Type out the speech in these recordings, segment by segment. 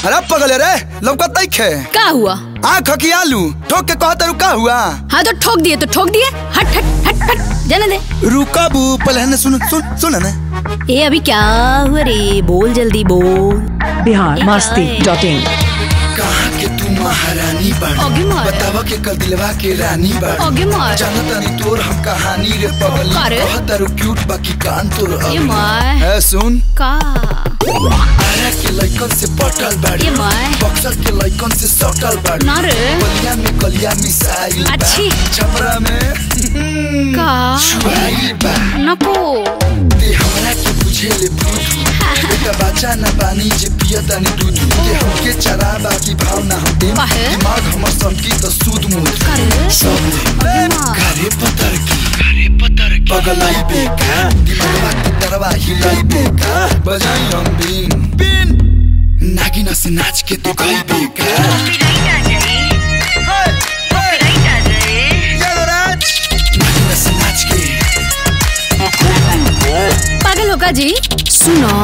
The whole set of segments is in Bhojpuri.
अरे पगले रे लौकत नहीं खे का हुआ आँख की आलू ठोक के कहता रुका हुआ हाँ तो ठोक दिए तो ठोक दिए हट हट हट हट जाने दे रुका बू पहले है ना सुन सुन सुन ना ए अभी क्या हुआ रे बोल जल्दी बोल बिहार मस्ती डॉट इन कहाँ के तू महारानी आगे बाड़ी मार। बतावा के कल दिलवा के रानी बाड़ी आगे मार। जानता नहीं तोर हम कहानी रे पगली का रे? कहता रू क्यूट बाकी कान तोर ये अगली। माय है सुन का आरा के लइकन से पटल बाड़ी ये माय। बक्सर के लइकन से सटल बाड़ी ना रे बलिया में कलिया मिसाइल बा। अच्छी। छपरा में का छुआइल बा नको ते हमरा के बुझे ले बुझू बेटा बच्चा न पानी जे पिया तानी दूध ते हमके चरा बाकी भाव ना हम दे काहे? दिमाग हमर संकी त सूद मुद का रे सब अगे मार। घरे पतर की घरे पतर की पगलाई बेका दिमागवा के तरवा हिलाई बेका बजाई हम बीन बीन नागिन से नाच के तू गई बेका नागिन से नाच के पागल होगा जी सुनो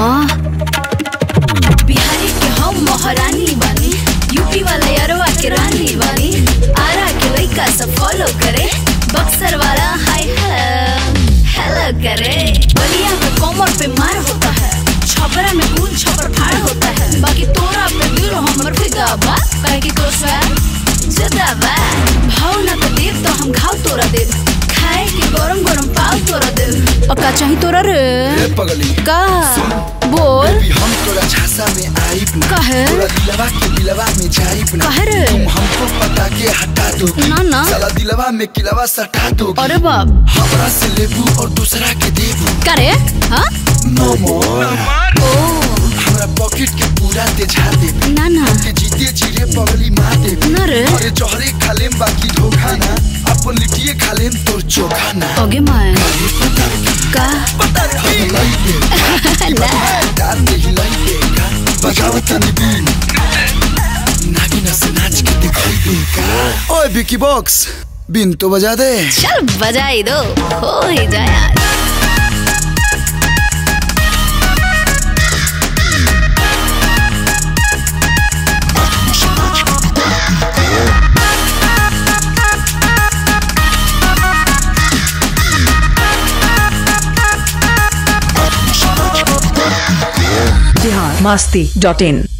बिहारी के हम महारानी बानी यूपी वाले अरवा के रानी बानी आरा के लइका सब फॉलो करे बक्सर वाला हाय हेलो हेलो करे बलिया में कोमर पे मार होता है छपरा में खून छपर फाड़ होता है बाकी तोरा पे दिल हमर फिदा बा काहे कि तो स्वैग जुदा बा भाव ना तो देव तो हम घाव तोरा देव खाए के गरम गरम पाव तोरा देव और का चाही तोरा रे ए पगली का बोल बेबी हम तोरा झांसा में आइब ना काहे? तोरा दिलवा के दिलवा में जाइब ना काहे रे? तुम हमको पता के हटा दो ना, ना। साला दिलवा में किलवा सटा दो अरे बाप हमरा से लेबू और दूसरा के देबू का रे हाँ नो मोर ओ हमरा पॉकेट के पूरा तेजा देबू ना ना के जीते जीरे पगली मार देबू ना रे अरे जहरे खालेम बाकी धोखा ना अपन लिटिए खालेम तोर चोखा ना ओगे माय अरे पता का हिलाई दे ना डाल दे हिलाई देगा बजावत बीन नागिन से नाच के दिखाई देगा ओए बिकी बॉक्स बिन तो बजा दे चल बजाई दो हो ही जाए आज बिहार मस्ती डॉट इन